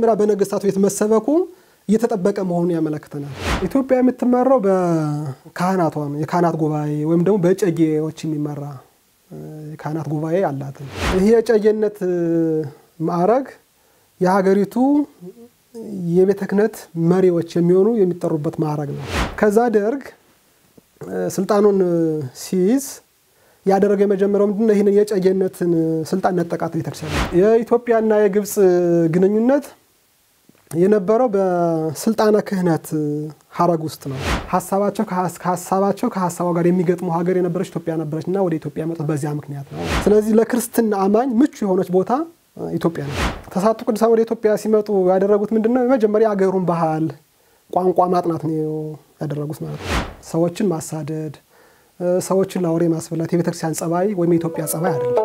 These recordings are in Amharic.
መጀመሪያ በነገስታቱ ቤት መሰበኩ እየተጠበቀ መሆኑን ያመለክተናል። ኢትዮጵያ የምትመራው በካህናቷ ነው። የካህናት ጉባኤ ወይም ደግሞ በእጨጌዎች የሚመራ የካህናት ጉባኤ አላት። ይህ የእጨጌነት ማዕረግ የሀገሪቱ የቤተ ክህነት መሪዎች የሚሆኑ የሚጠሩበት ማዕረግ ነው። ከዛ ደርግ ስልጣኑን ሲይዝ ያደረገ የመጀመሪያው ምንድነው? ይህንን የእጨጌነትን ስልጣን ነጠቃት ቤተክርስቲያን። የኢትዮጵያና የግብፅ ግንኙነት የነበረው በስልጣነ ክህነት ሀረግ ውስጥ ነው። ሀሳባቸው ከሀሳባቸው ከሀሳቧ ጋር የሚገጥሙ ሀገር የነበረች ኢትዮጵያ ነበረች እና ወደ ኢትዮጵያ የመጡት በዚያ ምክንያት ነው። ስለዚህ ለክርስትና አማኝ ምቹ የሆነች ቦታ ኢትዮጵያ ነው። ተስዓቱ ቅዱሳን ወደ ኢትዮጵያ ሲመጡ ያደረጉት ምንድነው? የመጀመሪያ የሀገሩን ባህል፣ ቋንቋ ማጥናት ነው ያደረጉት ማለት ነው። ሰዎችን ማሳደድ፣ ሰዎችን ለአውሬ ማስበላት የቤተክርስቲያን ጸባይ ወይም የኢትዮጵያ ጸባይ አይደለም።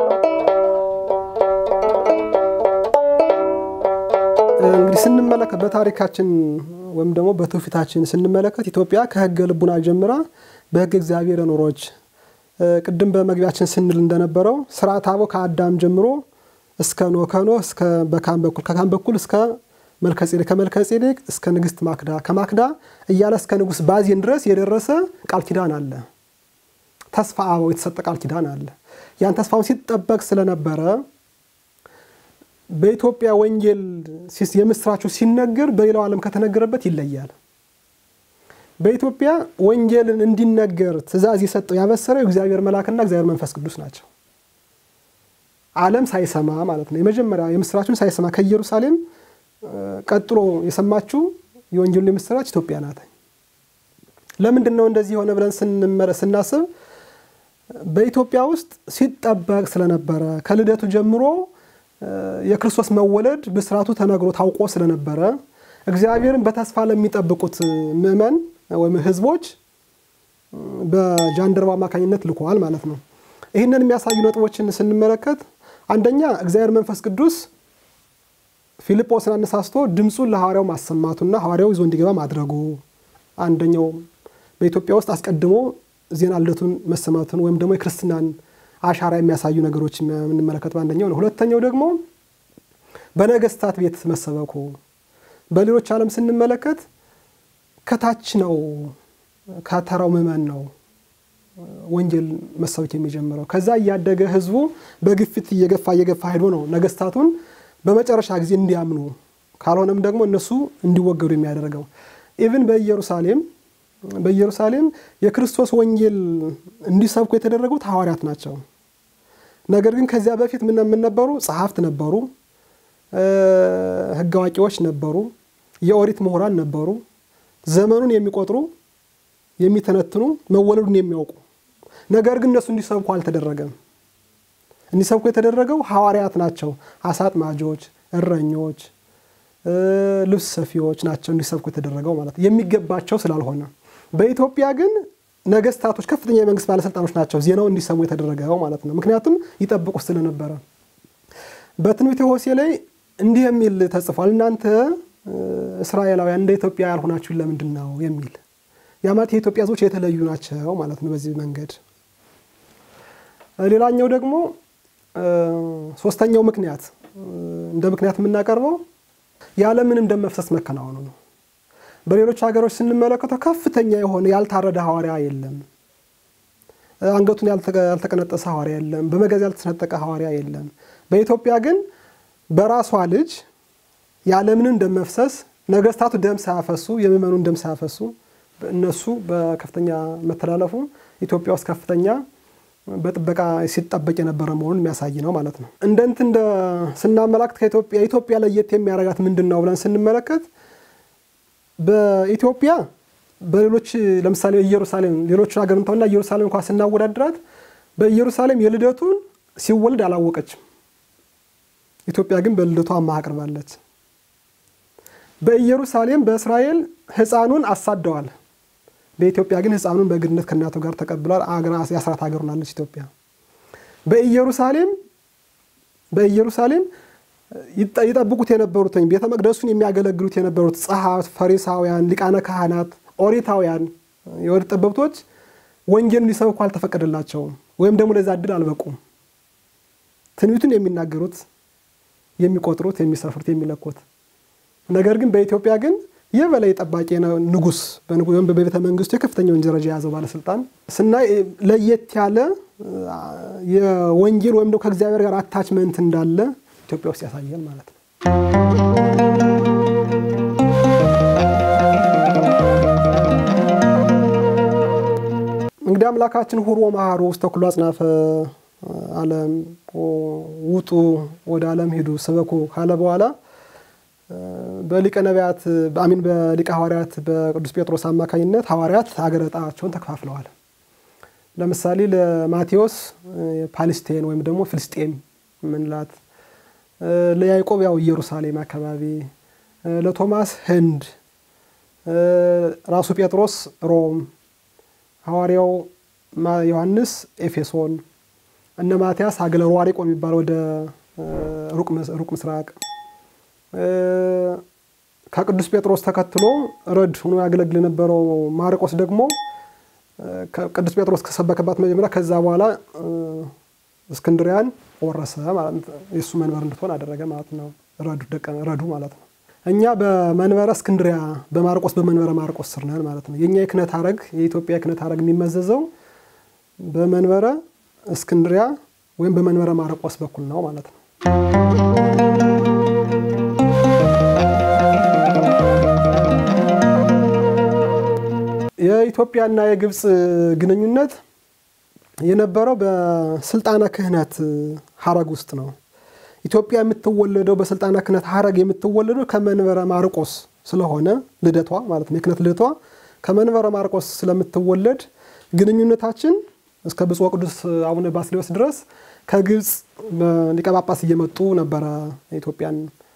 እንግዲህ ስንመለከት በታሪካችን ወይም ደግሞ በትውፊታችን ስንመለከት ኢትዮጵያ ከሕገ ልቡና ጀምራ በሕገ እግዚአብሔር ኖሮች ቅድም በመግቢያችን ስንል እንደነበረው ስርዓተ አበው ከአዳም ጀምሮ እስከ ኖህ ከኖህ እስከ በካም በኩል ከካም በኩል እስከ መልከጼዴቅ ከመልከጼዴቅ እስከ ንግስት ማክዳ ከማክዳ እያለ እስከ ንጉስ ባዜን ድረስ የደረሰ ቃል ኪዳን አለ። ተስፋ አበው የተሰጠ ቃል ኪዳን አለ። ያን ተስፋውን ሲጠበቅ ስለነበረ በኢትዮጵያ ወንጌል የምስራቹ ሲነገር በሌላው ዓለም ከተነገረበት ይለያል። በኢትዮጵያ ወንጌልን እንዲነገር ትእዛዝ የሰጠው ያበሰረው የእግዚአብሔር መልአክና እግዚአብሔር መንፈስ ቅዱስ ናቸው። ዓለም ሳይሰማ ማለት ነው። የመጀመሪያ የምስራቹን ሳይሰማ ከኢየሩሳሌም ቀጥሎ የሰማችው የወንጌሉን የምስራች ኢትዮጵያ ናት። ለምንድን ነው እንደዚህ የሆነ ብለን ስናስብ በኢትዮጵያ ውስጥ ሲጠበቅ ስለነበረ ከልደቱ ጀምሮ የክርስቶስ መወለድ ብስራቱ ተነግሮ ታውቆ ስለነበረ እግዚአብሔርን በተስፋ ለሚጠብቁት ምዕመን ወይም ሕዝቦች በጃንደረባ አማካኝነት ልኮዋል ማለት ነው። ይህንን የሚያሳዩ ነጥቦችን ስንመለከት አንደኛ እግዚአብሔር መንፈስ ቅዱስ ፊልጶስን አነሳስቶ ድምፁን ለሐዋርያው ማሰማቱና ሐዋርያው ይዞ እንዲገባ ማድረጉ አንደኛው በኢትዮጵያ ውስጥ አስቀድሞ ዜና ልደቱን መሰማቱን ወይም ደግሞ የክርስትናን አሻራ የሚያሳዩ ነገሮች የምንመለከት በአንደኛው ነው። ሁለተኛው ደግሞ በነገስታት ቤት መሰበኩ። በሌሎች ዓለም ስንመለከት ከታች ነው፣ ከተራው ምዕመን ነው ወንጌል መሰበክ የሚጀምረው። ከዛ እያደገ ህዝቡ በግፊት እየገፋ እየገፋ ሄዶ ነው ነገስታቱን በመጨረሻ ጊዜ እንዲያምኑ ካልሆነም ደግሞ እነሱ እንዲወገዱ የሚያደርገው። ኢቭን በኢየሩሳሌም በኢየሩሳሌም የክርስቶስ ወንጌል እንዲሰብኩ የተደረጉት ሐዋርያት ናቸው። ነገር ግን ከዚያ በፊት ምን ነበሩ? ጸሐፍት ነበሩ፣ ህግ አዋቂዎች ነበሩ፣ የኦሪት ምሁራን ነበሩ፣ ዘመኑን የሚቆጥሩ የሚተነትኑ፣ መወለዱን የሚያውቁ ነገር ግን እነሱ እንዲሰብኩ አልተደረገም። እንዲሰብኩ የተደረገው ሐዋርያት ናቸው። አሳ አጥማጆች፣ እረኞች፣ ልብስ ሰፊዎች ናቸው እንዲሰብኩ የተደረገው ማለት የሚገባቸው ስላልሆነ በኢትዮጵያ ግን ነገስታቶች፣ ከፍተኛ የመንግስት ባለስልጣኖች ናቸው ዜናው እንዲሰሙ የተደረገው ማለት ነው። ምክንያቱም ይጠብቁ ስለነበረ። በትንቢተ ሆሴዕ ላይ እንዲህ የሚል ተጽፏል። እናንተ እስራኤላውያን እንደ ኢትዮጵያ ያልሆናችሁ ለምንድን ነው የሚል ያ ማለት የኢትዮጵያ ህዝቦች የተለዩ ናቸው ማለት ነው። በዚህ መንገድ ሌላኛው ደግሞ ሶስተኛው ምክንያት እንደ ምክንያት የምናቀርበው ያለምንም ደም መፍሰስ መከናወኑ ነው። በሌሎች ሀገሮች ስንመለከተው ከፍተኛ የሆነ ያልታረደ ሐዋርያ የለም። አንገቱን ያልተቀነጠሰ ሐዋርያ የለም። በመጋዝ ያልተሰነጠቀ ሐዋርያ የለም። በኢትዮጵያ ግን በራሷ ልጅ ያለምንም ደም መፍሰስ ነገስታቱ ደም ሳያፈሱ የምዕመኑን ደም ሳያፈሱ እነሱ በከፍተኛ መተላለፉ ኢትዮጵያ ውስጥ ከፍተኛ በጥበቃ ሲጠበቅ የነበረ መሆኑን የሚያሳይ ነው ማለት ነው። እንደ እንትን እንደ ስናመላክት ከኢትዮጵያ ኢትዮጵያ ለየት የሚያደርጋት ምንድን ነው ብለን ስንመለከት በኢትዮጵያ በሌሎች ለምሳሌ ኢየሩሳሌም ሌሎች ሀገር እንተውና ኢየሩሳሌም እንኳ ስናወዳድራት በኢየሩሳሌም የልደቱን ሲወልድ አላወቀችም። ኢትዮጵያ ግን በልደቱ አማህ አቅርባለች። በኢየሩሳሌም በእስራኤል ሕፃኑን አሳደዋል። በኢትዮጵያ ግን ሕፃኑን በግድነት ከእናቱ ጋር ተቀብሏል። የአስራት ሀገር ሆናለች ኢትዮጵያ። በኢየሩሳሌም በኢየሩሳሌም ይጠብቁት የነበሩት ቤተ መቅደሱን የሚያገለግሉት የነበሩት ጸሐፍት፣ ፈሪሳውያን፣ ሊቃነ ካህናት፣ ኦሪታውያን የወድ ጠበብቶች ወንጌልን ሊሰብኩ አልተፈቀደላቸውም፣ ወይም ደግሞ ለዛ እድል አልበቁም። ትንቢቱን የሚናገሩት የሚቆጥሩት፣ የሚሰፍሩት፣ የሚለኩት ነገር ግን በኢትዮጵያ ግን የበላይ ጠባቂ ንጉስ ወይም በቤተ መንግስቱ የከፍተኛውን ደረጃ የያዘው ባለስልጣን ስናይ ለየት ያለ የወንጌል ወይም ደግሞ ከእግዚአብሔር ጋር አታችመንት እንዳለ ኢትዮጵያ ውስጥ ያሳያል ማለት ነው። እንግዲህ አምላካችን ሁሮ መሃሩ ውስተ ኩሉ አጽናፈ ዓለም ውጡ ወደ ዓለም ሂዱ ስበኩ ካለ በኋላ በሊቀ ነቢያት አሚን በሊቀ ሐዋርያት በቅዱስ ጴጥሮስ አማካኝነት ሐዋርያት ሀገረ ዕጣቸውን ተከፋፍለዋል። ለምሳሌ ለማቴዎስ ፓሊስቴን ወይም ደግሞ ፍልስጤም ምንላት፣ ለያዕቆብ ያው ኢየሩሳሌም አካባቢ፣ ለቶማስ ህንድ፣ ራሱ ጴጥሮስ ሮም፣ ሐዋርያው ዮሐንስ ኤፌሶን፣ እነ ማትያስ ሀገረ ሯሪቆ የሚባል ወደ ሩቅ ምስራቅ ከቅዱስ ጴጥሮስ ተከትሎ ረድ ሆኖ ያገለግል የነበረው ማርቆስ ደግሞ ቅዱስ ጴጥሮስ ከሰበከባት መጀመሪያ ከዛ በኋላ እስክንድሪያን ወረሰ ማለት የእሱ መንበር እንድትሆን አደረገ ማለት ነው። ረዱ ማለት ነው። እኛ በመንበረ እስክንድሪያ በማርቆስ በመንበረ ማርቆስ ስር ነን ማለት ነው። የእኛ የክህነት ሐረግ የኢትዮጵያ የክህነት ሐረግ የሚመዘዘው በመንበረ እስክንድሪያ ወይም በመንበረ ማርቆስ በኩል ነው ማለት ነው። የኢትዮጵያና የግብፅ ግንኙነት የነበረው በስልጣነ ክህነት ሐረግ ውስጥ ነው። ኢትዮጵያ የምትወለደው በስልጣነ ክህነት ሐረግ የምትወለደው ከመንበረ ማርቆስ ስለሆነ ልደቷ ማለት ነው። የክህነት ልደቷ ከመንበረ ማርቆስ ስለምትወለድ ግንኙነታችን እስከ ብፁዕ ቅዱስ አቡነ ባስልዮስ ድረስ ከግብፅ ሊቀ ጳጳስ እየመጡ ነበረ ኢትዮጵያን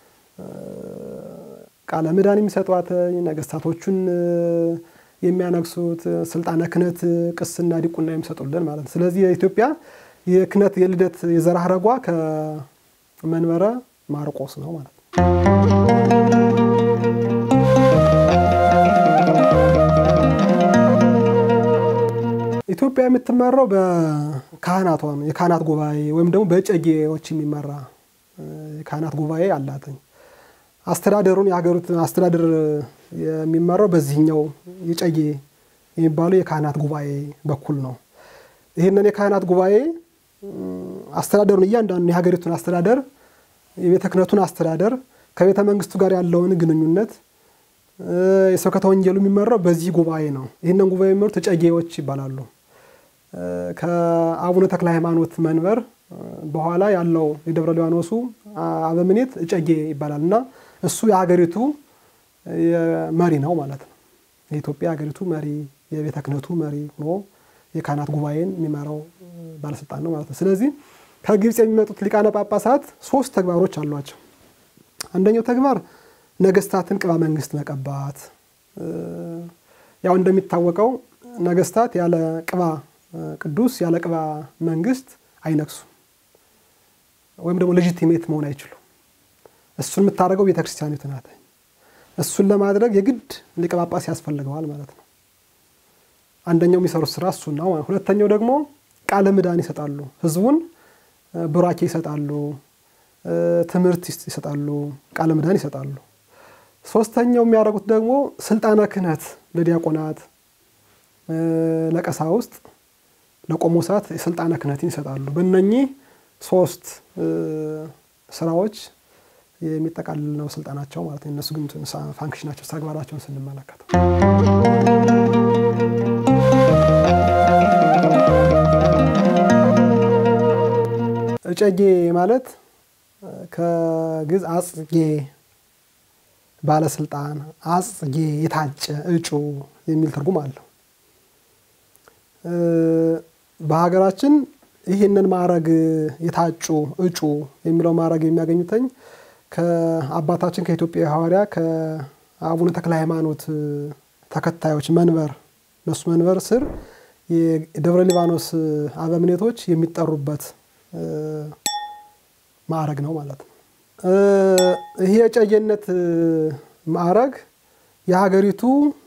ቃለ ምዕዳን የሚሰጧት ነገስታቶቹን የሚያነግሱት ስልጣነ ክህነት ቅስና ዲቁና የሚሰጡልን ማለት ነው። ስለዚህ የኢትዮጵያ የክህነት የልደት የዘር ሐረጓ ከመንበረ ማርቆስ ነው ማለት ነው። ኢትዮጵያ የምትመራው በካህናቷ ነው። የካህናት ጉባኤ ወይም ደግሞ በጨጌዎች የሚመራ የካህናት ጉባኤ አላትኝ። አስተዳደሩን የሀገሪቱን አስተዳደር የሚመራው በዚህኛው የጨጌ የሚባለው የካህናት ጉባኤ በኩል ነው። ይህንን የካህናት ጉባኤ አስተዳደሩን እያንዳንዱ የሀገሪቱን አስተዳደር የቤተ ክህነቱን አስተዳደር ከቤተ መንግስቱ ጋር ያለውን ግንኙነት የስብከተ ወንጌሉ የሚመራው በዚህ ጉባኤ ነው። ይህንን ጉባኤ የሚመሩት እጨጌዎች ይባላሉ። ከአቡነ ተክለ ሃይማኖት መንበር በኋላ ያለው የደብረ ሊባኖሱ አበምኔት እጨጌ ይባላል እና እሱ የሀገሪቱ መሪ ነው ማለት ነው። የኢትዮጵያ ሀገሪቱ መሪ የቤተ ክህነቱ መሪ ሆኖ የካህናት ጉባኤን የሚመራው ባለስልጣን ነው ማለት ነው። ስለዚህ ከግብፅ የሚመጡት ሊቃነ ጳጳሳት ሶስት ተግባሮች አሏቸው። አንደኛው ተግባር ነገስታትን ቅባ መንግስት መቀባት። ያው እንደሚታወቀው ነገስታት ያለ ቅባ ቅዱስ ያለ ቅባ መንግስት አይነግሱም ወይም ደግሞ ሌጂቲሜት መሆን አይችሉም። እሱን የምታደርገው ቤተክርስቲያኒቱ ናት። እሱን ለማድረግ የግድ ሊቀ ጳጳስ ያስፈልገዋል ማለት ነው። አንደኛው የሚሰሩት ስራ እሱን ነው። ሁለተኛው ደግሞ ቃለ ምዕዳን ይሰጣሉ። ህዝቡን ቡራኬ ይሰጣሉ፣ ትምህርት ይሰጣሉ፣ ቃለ ምዕዳን ይሰጣሉ። ሶስተኛው የሚያደርጉት ደግሞ ስልጣነ ክህነት ለዲያቆናት፣ ለቀሳውስት፣ ለቆሞሳት ስልጣነ ክህነትን ይሰጣሉ። በእነኚህ ሶስት ስራዎች የሚጠቃልል ነው ስልጣናቸው ማለት ነው። እነሱ ግን ፋንክሽናቸው ተግባራቸውን ስንመለከተው እጨጌ ማለት ከግዕዝ አጽጌ ባለስልጣን፣ አጽጌ የታጨ እጩ የሚል ትርጉም አለው። በሀገራችን ይህንን ማዕረግ የታጩ እጩ የሚለው ማዕረግ የሚያገኙተኝ ከአባታችን ከኢትዮጵያ ሐዋርያ ከአቡነ ተክለ ሃይማኖት ተከታዮች መንበር በሱ መንበር ስር የደብረ ሊባኖስ አበምኔቶች የሚጠሩበት ማዕረግ ነው ማለት ነው። ይህ የጨጌነት ማዕረግ የሀገሪቱ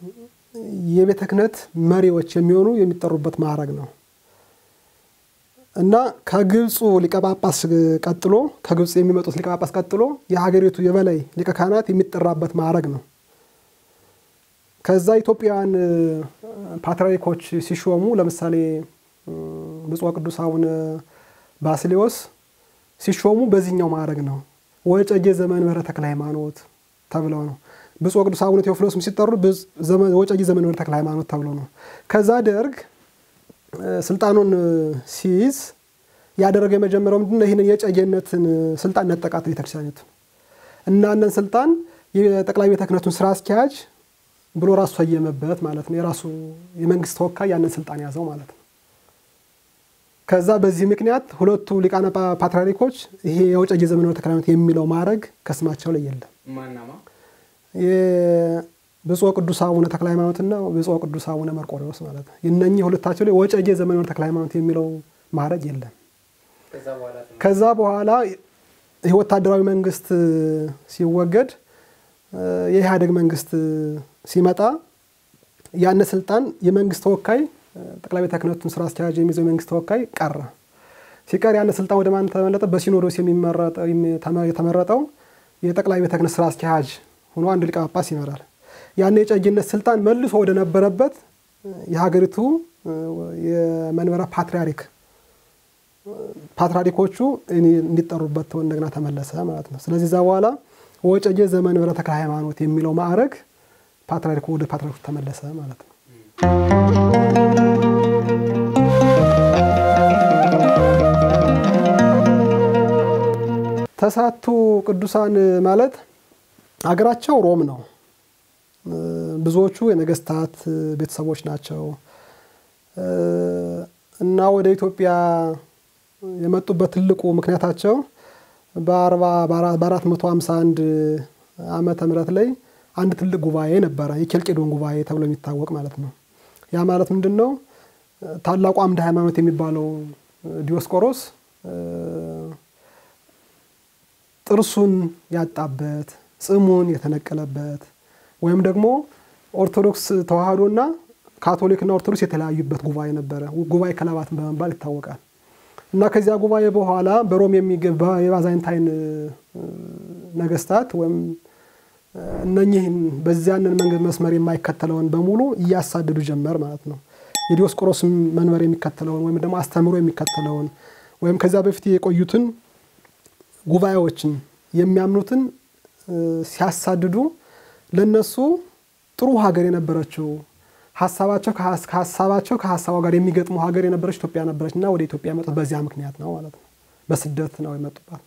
የቤተ ክህነት መሪዎች የሚሆኑ የሚጠሩበት ማዕረግ ነው። እና ከግብፁ ሊቀ ጳጳስ ቀጥሎ ከግብፅ የሚመጡት ሊቀ ጳጳስ ቀጥሎ የሀገሪቱ የበላይ ሊቀ ካህናት የሚጠራበት ማዕረግ ነው። ከዛ ኢትዮጵያውያን ፓትርያርኮች ሲሾሙ ለምሳሌ ብፁዕ ቅዱስ አቡነ ባስሌዎስ ሲሾሙ በዚህኛው ማዕረግ ነው። ወጨጌ ዘመንበረ ተክለ ሃይማኖት ተብለው ነው። ብፁዕ ቅዱስ አቡነ ቴዎፍሎስም ሲጠሩ ወጨጌ ዘመንበረ ተክለ ሃይማኖት ተብለው ነው። ከዛ ደርግ ስልጣኑን ሲይዝ ያደረገ የመጀመሪያው ምንድን ነው? ይህንን የጨጌነትን ስልጣን ነጠቃት ቤተክርስቲያኒቱ እና ያንን ስልጣን የጠቅላይ ቤተ ክህነቱን ስራ አስኪያጅ ብሎ ራሱ ሰየመበት ማለት ነው። የራሱ የመንግስት ተወካይ ያንን ስልጣን ያዘው ማለት ነው። ከዛ በዚህ ምክንያት ሁለቱ ሊቃነ ፓትርያርኮች ይሄ የወጨጌ ዘመንበረ ተክለ ሃይማኖት የሚለው ማዕረግ ከስማቸው ላይ የለም። ብፁዕ ቅዱስ አቡነ ተክለ ሃይማኖትና ብፁዕ ቅዱስ አቡነ መርቆሬዎስ ማለት ነው። እነኚህ ሁለታቸው ላይ ወጨጌ ዘመንበረ ተክለ ሃይማኖት የሚለው ማዕረግ የለም። ከዛ በኋላ ይህ ወታደራዊ መንግስት ሲወገድ የኢህአዴግ መንግስት ሲመጣ ያን ስልጣን የመንግስት ተወካይ ጠቅላይ ቤተ ክህነቱን ስራ አስኪያጅ የሚይዘው የመንግስት ተወካይ ቀረ። ሲቀር ያን ስልጣን ወደ ማን ተመለጠ? በሲኖዶስ የተመረጠው የጠቅላይ ቤተ ክህነት ስራ አስኪያጅ ሆኖ አንድ ሊቀ ጳጳስ ይመራል። ያን የጨጌነት ስልጣን መልሶ ወደ ነበረበት የሀገሪቱ የመንበረ ፓትርያርክ ፓትርያርኮቹ እንዲጠሩበት እንደገና ተመለሰ ማለት ነው። ስለዚህ እዛ በኋላ ወጨጌ ዘመንበረ ተክለ ሃይማኖት የሚለው ማዕረግ ፓትርያርኩ ወደ ፓትርያርኩ ተመለሰ ማለት ነው። ተስዓቱ ቅዱሳን ማለት አገራቸው ሮም ነው። ብዙዎቹ የነገስታት ቤተሰቦች ናቸው እና ወደ ኢትዮጵያ የመጡበት ትልቁ ምክንያታቸው በአራት መቶ ሃምሳ አንድ ዓመተ ምህረት ላይ አንድ ትልቅ ጉባኤ ነበረ፣ የኬልቄዶን ጉባኤ ተብሎ የሚታወቅ ማለት ነው። ያ ማለት ምንድን ነው? ታላቁ አምደ ሃይማኖት የሚባለው ዲዮስቆሮስ ጥርሱን ያጣበት ጽሙን የተነቀለበት ወይም ደግሞ ኦርቶዶክስ ተዋህዶና ካቶሊክና ኦርቶዶክስ የተለያዩበት ጉባኤ ነበረ። ጉባኤ ከለባት በመባል ይታወቃል። እና ከዚያ ጉባኤ በኋላ በሮም የሚገባ የባዛይንታይን ነገስታት ወይም እነኚህን በዚያንን መንገድ መስመር የማይከተለውን በሙሉ እያሳደዱ ጀመር ማለት ነው። የዲዮስቆሮስ መንበር የሚከተለውን ወይም ደግሞ አስተምሮ የሚከተለውን ወይም ከዚያ በፊት የቆዩትን ጉባኤዎችን የሚያምኑትን ሲያሳድዱ ለነሱ ጥሩ ሀገር የነበረችው ሀሳባቸው ከሀሳባቸው ከሀሳቧ ጋር የሚገጥሙ ሀገር የነበረች ኢትዮጵያ ነበረች እና ወደ ኢትዮጵያ የመጡት በዚያ ምክንያት ነው ማለት ነው። በስደት ነው የመጡባት።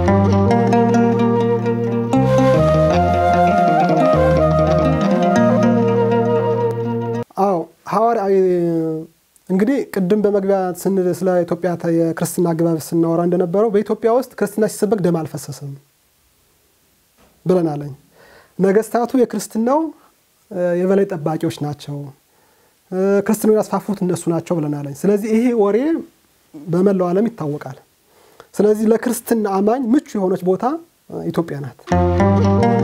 አዎ ሐዋርያ እንግዲህ ቅድም በመግቢያ ስንል ስለ ኢትዮጵያ የክርስትና አገባብ ስናወራ እንደነበረው በኢትዮጵያ ውስጥ ክርስትና ሲሰበክ ደም አልፈሰስም ብለናለኝ። ነገስታቱ የክርስትናው የበላይ ጠባቂዎች ናቸው። ክርስትናው ያስፋፉት እነሱ ናቸው ብለናለኝ። ስለዚህ ይሄ ወሬ በመላው ዓለም ይታወቃል። ስለዚህ ለክርስትና አማኝ ምቹ የሆነች ቦታ ኢትዮጵያ ናት።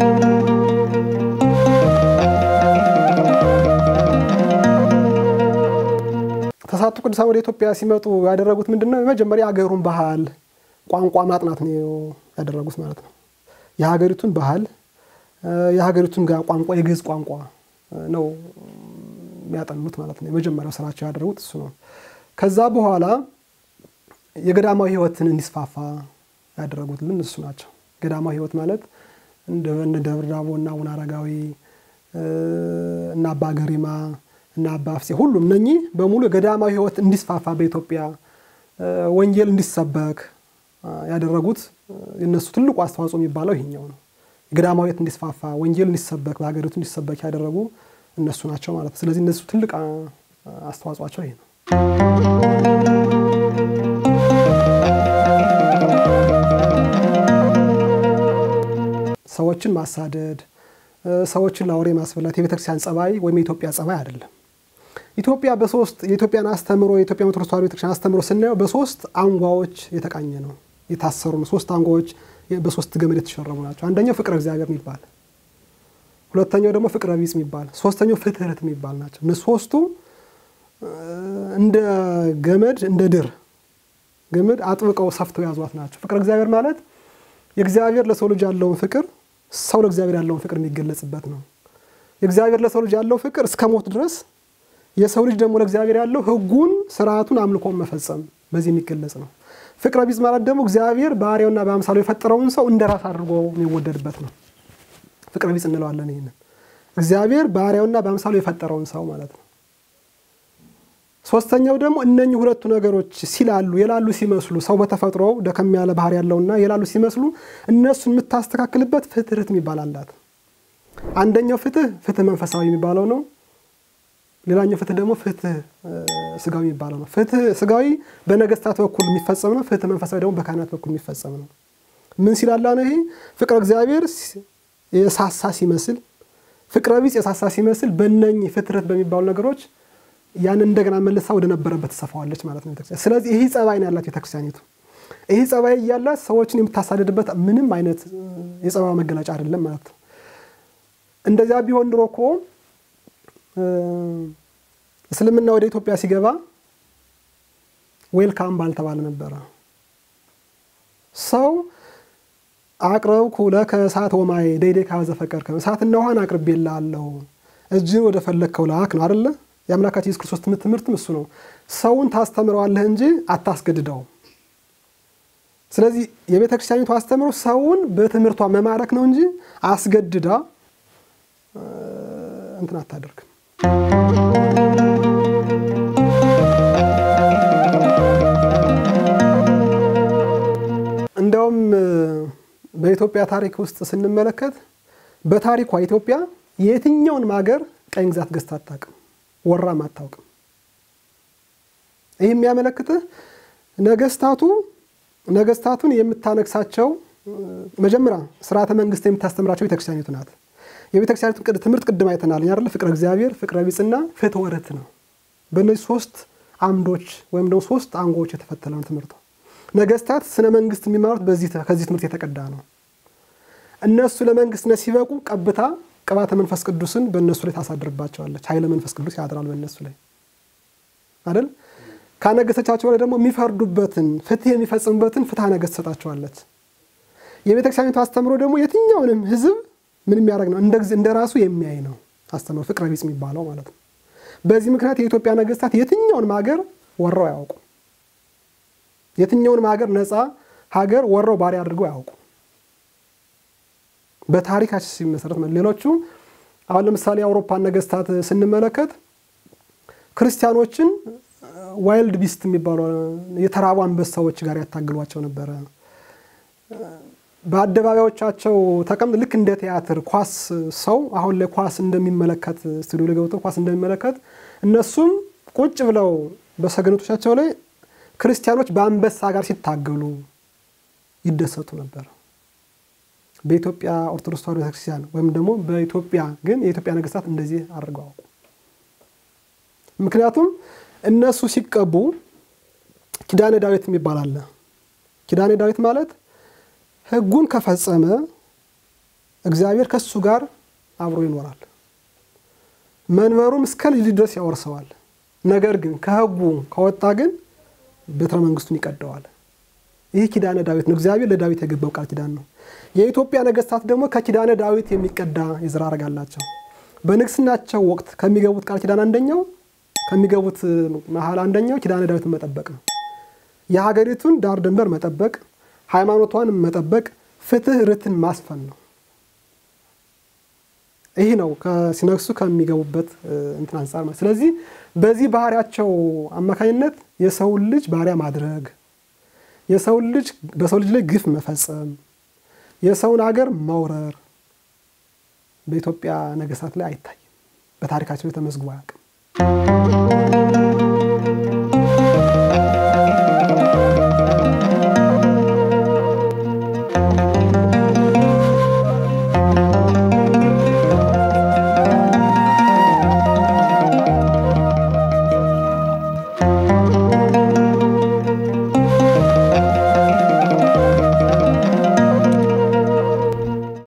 ተስዓቱ ቅዱሳን ወደ ኢትዮጵያ ሲመጡ ያደረጉት ምንድን ነው? የመጀመሪያ የሀገሩን ባህል ቋንቋ ማጥናት ነው ያደረጉት ማለት ነው። የሀገሪቱን ባህል የሀገሪቱን ቋንቋ የግዕዝ ቋንቋ ነው የሚያጠኑት ማለት ነው። የመጀመሪያው ስራቸው ያደረጉት እሱ ነው። ከዛ በኋላ የገዳማዊ ሕይወትን እንዲስፋፋ ያደረጉትልን እሱ ናቸው። ገዳማዊ ሕይወት ማለት እንደ ደብረ ዳሞ እና አቡነ አረጋዊ እና አባ ገሪማ እና አባ አፍሴ ሁሉም እነኚህ በሙሉ የገዳማዊ ሕይወት እንዲስፋፋ በኢትዮጵያ ወንጌል እንዲሰበክ ያደረጉት የነሱ ትልቁ አስተዋጽኦ የሚባለው ይሄኛው ነው። የገዳማዊት እንዲስፋፋ ወንጌል እንዲሰበክ በሀገሪቱ እንዲሰበክ ያደረጉ እነሱ ናቸው ማለት ነው። ስለዚህ እነሱ ትልቅ አስተዋጽኦቸው ይሄ ነው። ሰዎችን ማሳደድ፣ ሰዎችን ለአውሬ ማስበላት የቤተክርስቲያን ጸባይ ወይም የኢትዮጵያ ጸባይ አይደለም። ኢትዮጵያ በሶስት የኢትዮጵያን አስተምሮ የኢትዮጵያ ኦርቶዶክስ ተዋሕዶ ቤተክርስቲያን አስተምሮ ስናየው በሶስት አንጓዎች የተቃኘ ነው፣ የታሰሩ ነው። ሶስት አንጓዎች በሶስት ገመድ የተሸረቡ ናቸው። አንደኛው ፍቅረ እግዚአብሔር የሚባል ሁለተኛው ደግሞ ፍቅረ ቢጽ የሚባል ሶስተኛው ፍትህት የሚባል ናቸው። እነ ሶስቱ እንደ ገመድ እንደ ድር ገመድ አጥብቀው ሰፍተው ያዟት ናቸው። ፍቅረ እግዚአብሔር ማለት የእግዚአብሔር ለሰው ልጅ ያለውን ፍቅር ሰው ለእግዚአብሔር ያለውን ፍቅር የሚገለጽበት ነው። የእግዚአብሔር ለሰው ልጅ ያለው ፍቅር እስከ ሞት ድረስ፣ የሰው ልጅ ደግሞ ለእግዚአብሔር ያለው ሕጉን ስርዓቱን አምልኮን መፈጸም በዚህ የሚገለጽ ነው። ፍቅረ ቢጽ ማለት ደግሞ እግዚአብሔር በአርአያውና በአምሳሉ የፈጠረውን ሰው እንደ ራስ አድርጎ የሚወደድበት ነው። ፍቅረ ቢጽ እንለዋለን። ይህንን እግዚአብሔር በአርአያውና በአምሳሉ የፈጠረውን ሰው ማለት ነው። ሶስተኛው ደግሞ እነኚህ ሁለቱ ነገሮች ሲላሉ የላሉ ሲመስሉ ሰው በተፈጥሮ ደከም ያለ ባህሪ ያለውና የላሉ ሲመስሉ እነሱን የምታስተካክልበት ፍትህት የሚባል አላት። አንደኛው ፍትህ ፍትህ መንፈሳዊ የሚባለው ነው። ሌላኛው ፍትህ ደግሞ ፍትህ ስጋዊ የሚባለው ነው። ፍትህ ስጋዊ በነገስታት በኩል የሚፈጸም ነው። ፍትህ መንፈሳዊ ደግሞ በካህናት በኩል የሚፈጸም ነው። ምን ሲላላ ነው? ይሄ ፍቅረ እግዚአብሔር የሳሳ ሲመስል፣ ፍቅረ ቢጽ የሳሳ ሲመስል በእነኚህ ፍትህት በሚባሉ ነገሮች ያን እንደገና መልሳ ወደ ነበረበት ትሰፋዋለች ማለት ነው ቤተክርስቲያን። ስለዚህ ይህ ጸባይ ነው ያላት ቤተክርስቲያኒቱ። ይህ ጸባይ እያላት ሰዎችን የምታሳድድበት ምንም አይነት የጸባይ መገለጫ አይደለም ማለት ነው። እንደዚያ ቢሆን ድሮ እኮ እስልምና ወደ ኢትዮጵያ ሲገባ ዌልካም ባልተባለ ነበረ። ሰው አቅረብኩ ለከ እሳት ወማይ ደይዴ ካዘ ፈቀድከ እሳትና ውሃን አቅርቤልሃለሁ እጅን ወደ ፈለግከው ላክ ነው አይደለ? የአምላካችን ኢየሱስ ክርስቶስ ትምህርትም እሱ ነው። ሰውን ታስተምረዋለህ እንጂ አታስገድደው። ስለዚህ የቤተ ክርስቲያኒቱ አስተምሮ ሰውን በትምህርቷ መማረክ ነው እንጂ አስገድዳ እንትን አታደርግም። እንዲያውም በኢትዮጵያ ታሪክ ውስጥ ስንመለከት በታሪኳ ኢትዮጵያ የትኛውንም ሀገር ቀኝ ግዛት ገዝታ አታውቅም፣ ወራም አታውቅም። ይህ የሚያመለክትህ ነገስታቱ ነገስታቱን የምታነግሳቸው መጀመሪያ ስርዓተ መንግስት የምታስተምራቸው ቤተክርስቲያኒቱ ናት። የቤተክርስቲያኒቱ ትምህርት ቅድም አይተናል አይደለ? ፍቅረ እግዚአብሔር፣ ፍቅረ ቢጽና ፍትሐ ወረት ነው። በእነዚህ ሶስት አምዶች ወይም ደግሞ ሶስት አንጎች የተፈተለ ነው ትምህርቱ። ነገስታት ስነ መንግስት የሚማሩት በዚህ ከዚህ ትምህርት የተቀዳ ነው። እነሱ ለመንግስትነት ሲበቁ ቀብታ ቅባተ መንፈስ ቅዱስን በእነሱ ላይ ታሳድርባቸዋለች። ኃይለ መንፈስ ቅዱስ ያድራል በእነሱ ላይ አይደል? ካነገሰቻቸው ላይ ደግሞ የሚፈርዱበትን ፍትህ የሚፈጽሙበትን ፍትሐ ነገስት ትሰጣቸዋለች። የቤተክርስቲያኒቱ አስተምሮ ደግሞ የትኛውንም ህዝብ ምን የሚያደርግ ነው? እንደ ራሱ የሚያይ ነው አስተምሮ ፍቅረ ቢጽ የሚባለው ማለት ነው። በዚህ ምክንያት የኢትዮጵያ ነገስታት የትኛውንም ሀገር ወረው አያውቁ። የትኛውንም ሀገር ነፃ ሀገር ወረው ባሪያ አድርገው አያውቁ። በታሪካችን ሲመሰረት ሌሎቹ አሁን ለምሳሌ የአውሮፓን ነገስታት ስንመለከት ክርስቲያኖችን ዋይልድ ቢስት የሚባሉ የተራቡ አንበሳዎች ጋር ያታግሏቸው ነበረ። በአደባባዮቻቸው ተቀምጥ ልክ እንደ ቲያትር ኳስ ሰው አሁን ላይ ኳስ እንደሚመለከት ስቱዲዮ ላይ ገብተው ኳስ እንደሚመለከት እነሱም ቁጭ ብለው በሰገነቶቻቸው ላይ ክርስቲያኖች በአንበሳ ጋር ሲታገሉ ይደሰቱ ነበር። በኢትዮጵያ ኦርቶዶክስ ተዋሕዶ ቤተክርስቲያን ወይም ደግሞ በኢትዮጵያ ግን የኢትዮጵያ ነገስታት እንደዚህ አድርገው አውቁ። ምክንያቱም እነሱ ሲቀቡ ኪዳነ ዳዊት የሚባል አለ። ኪዳነ ዳዊት ማለት ሕጉን ከፈጸመ እግዚአብሔር ከሱ ጋር አብሮ ይኖራል፣ መንበሩም እስከ ልጅ ድረስ ያወርሰዋል። ነገር ግን ከሕጉ ከወጣ ግን ቤተ መንግስቱን ይቀደዋል። ይህ ኪዳነ ዳዊት ነው። እግዚአብሔር ለዳዊት የገባው ቃል ኪዳን ነው። የኢትዮጵያ ነገስታት ደግሞ ከኪዳነ ዳዊት የሚቀዳ የዘር ሐረግ አላቸው። በንግስናቸው ወቅት ከሚገቡት ቃል ኪዳን አንደኛው ከሚገቡት መሀል አንደኛው ኪዳነ ዳዊትን መጠበቅ ነው። የሀገሪቱን ዳር ድንበር መጠበቅ፣ ሃይማኖቷን መጠበቅ፣ ፍትህ ርትን ማስፈን ነው። ይህ ነው ሲነግሱ ከሚገቡበት እንትን አንጻር ማለት። ስለዚህ በዚህ ባህሪያቸው አማካኝነት የሰውን ልጅ ባሪያ ማድረግ፣ የሰውን ልጅ በሰው ልጅ ላይ ግፍ መፈጸም፣ የሰውን ሀገር መውረር በኢትዮጵያ ነገስታት ላይ አይታይም። በታሪካቸው ተመዝግቦ አያውቅም።